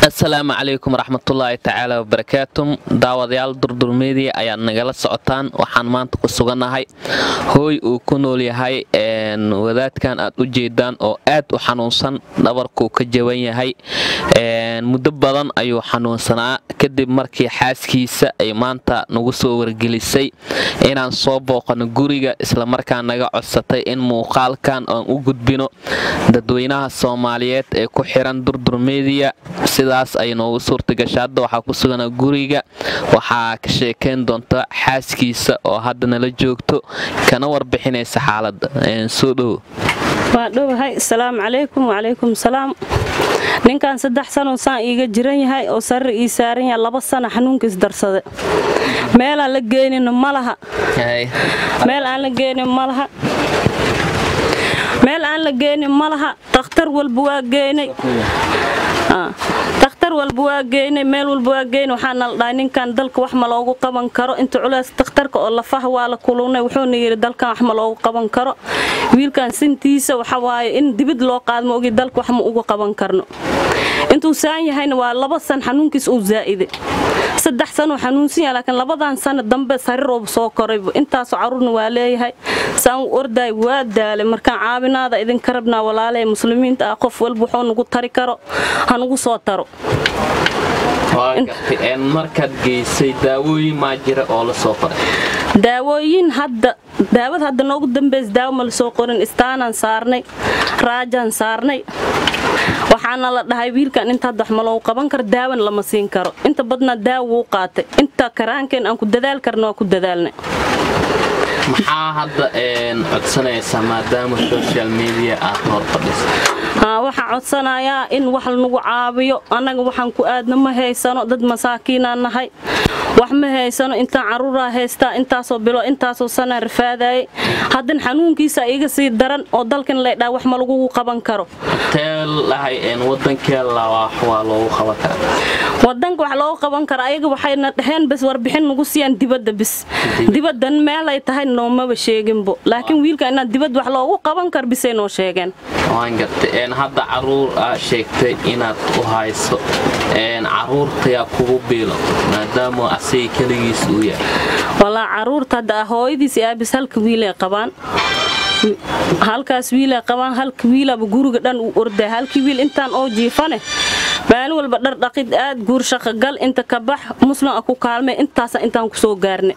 asalaamu calaykum waraxmatullaahi tacaala wabarakaatu daawadayaal durdurmeedii ayaad nagala socotaan waxaan maanta ku sugannahay hooy uu ku nool yahay wadaadkan aad u jeedaan oo aad u xanuunsan dhabarkuu ka jaban yahay muddo badan ayuu xanuunsanaa kadib markii xaaskiisa ay maanta nagu soo wargelisay inaan soo booqano guriga islamarkaa naga codsatay in muuqaalkan aan u gudbino dadweynaha soomaaliyeed ee ku xiran durdurmeediya sidaas ay noogu suurtagasha hadda waxaa ku suganaa guriga waxaa ka sheekayn doonta xaaskiisa oo hadda nala joogto kana warbixinaysa xaaladda soo dhowo waa dhowahay asalaamu calaykum wacalaykum salaam ninkan saddex sanoo saan iiga jiran yahay oo sarir ii saaran yahay laba sana xanuunkiis darsade meelaan la geenin malaha meel aan la geenin malaha meel aan la geenin ma laha dakhtar walba waa geynay dakhtar walba waa geynay meel walba waa geynay waxaa nala dhahay ninkan dalka wax ma loogu qaban karo inta culeys dakhtarka oo lafaha waa la kulunay wuxuuna yidhi dalkan wax ma loogu qaban karo wiilkan sintiisa waxa waaye in dibid loo qaadmo ogi dalka wax ma uga qaban karno intuu saan yahayna waa laba san xanuunkiis uu zaa'iday saddex sanoo xanuunsan yahay laakiin labadan sano dambe sarirooba soo korayba intaasoo carruurna waa leeyahay saan u ordaay waa daalay markaan caawinaada idinka rabnaa walaalahe muslimiinta ah qof walba wuxuu nagu tari karo ha nagu soo taro markaad geysay daawooyin maa jira oo la soo qoray daawooyin hadda daawad hadda noogu dambaysa daawo ma la soo qorin istaanaan saarnay raajaan saarnay waxaana la dhahay wiilkan inta hadda wax ma loogu qaban karo daawan lama siin karo inta badnaa daawo wuu qaatay inta karaankeen aan ku dadaal karna waa ku dadaalnay maxaa hadda codsanaysaa maadaama social media aad hor fadhisa waxaan codsanayaa in wax nagu caabiyo annaga waxaan ku aadna ma haysano dad masaakiinaan nahay wax ma haysano intaan carruuraa haystaa intaasoo bilo intaasoo sanaa rafaadayay haddan xanuunkiisa iga sii daran oo dalkan laydhaa wax ma lagugu qaban karo wadanka wax loogu qaban karo ayaga waxayna dhaheen bas warbixin nagu siiyaan dibadda bis dibaddan meelay tahay noomaba sheeginbo laakiin wiilka inaad dibad wax loogu qaban kar bisay noo sheegeen hadda caruur aa sheegtay inaad u hayso caruurtayaa kugu biilo maadaama asaga keligiis uu yahay walaa caruurta hadda hooyadiis aabis halka wiilay qabaan halkaas wiilay qabaan halka wiilaba guriga dhan uu orday halkii wiil intaan oo jiifane maalin walba dhar dhaqid aad guur shaqogal inta ka bax muslim a ku kaalmay intaasa intaan ku soo gaarnay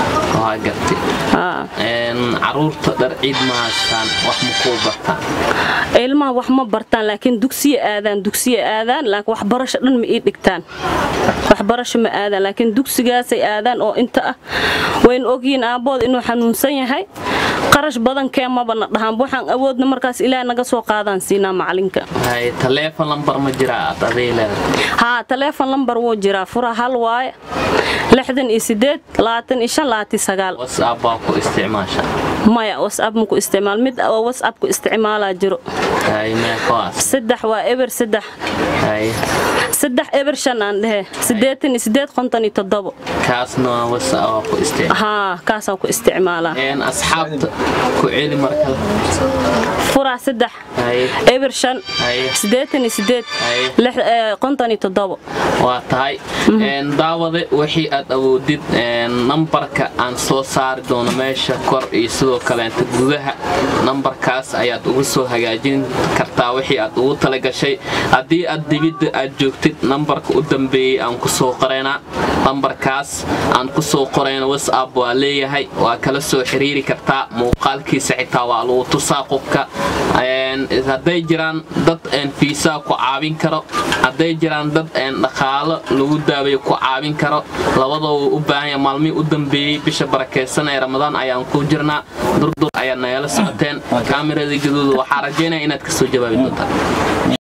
caruurta dhar ciid ma haystaan wax ma kuu bartaan ilmaha wax ma bartaan laakiin dugsiya aadaan dugsiya aadaan laakiin waxbarasho dhan ma ii dhigtaan waxbarasho ma aadaan laakiin dugsigaasay aadaan oo inta ah wayna ogyihiin aabbooda inuu xanuunsan yahay qarash badan keemabana dhahaan waxaan awoodna markaas ilaah naga soo qaadaan siinaa macalinka taleefon lambar ma jiraa aad aday leedahay haa taleefon lambar wuu jiraa fura hal waaye lixdan iyo sideed labaatan iyo shan labaatan sagaal whatsapp baa ku isticmaasha maya whatsapp ma ku isticmaal mid oo whatsapp ku isticmaalaa jiro saddex waa eber saddex saddex eber shan aan dhehe siddeetan iyo sideed konton iyo toddobo kaasna whatsapp waa ku isticmaal haa kaasaan ku isticmaalaa asxaabta ku celi markale furaa saddex eber shan siddeetan iyo sideed konton iyo toddobo waa tahay daawade wixii aad awoodid nambarka aan soo saari doono meesha kor iyo sidoo kaleenta gudaha nambarkaas ayaad ugu soo hagaajin kartaa wixii aad ugu talagashay haddii aad dibidda aad joogtid nambarka u dambeeyey aan ku soo qoraynaa nambarkaas aan ku soo qorayna whatsapp waa leeyahay waa kala soo xiriiri kartaa muuqaalkiisa xitaa waa lagu tusaa qofka hadday jiraan dad fiisaa ku caawin karo hadday jiraan dad dhaqaalo lagu daabayo ku caawin karo labadoo u baahanya maalmihii u dambeeyey bisha barakaysan ee ramadaan ayaan ku jirnaa durdur ayaad nagala socoteen kaamirada gaduuda waxaa rajaynaya inaad kasoo jawaabi doontaan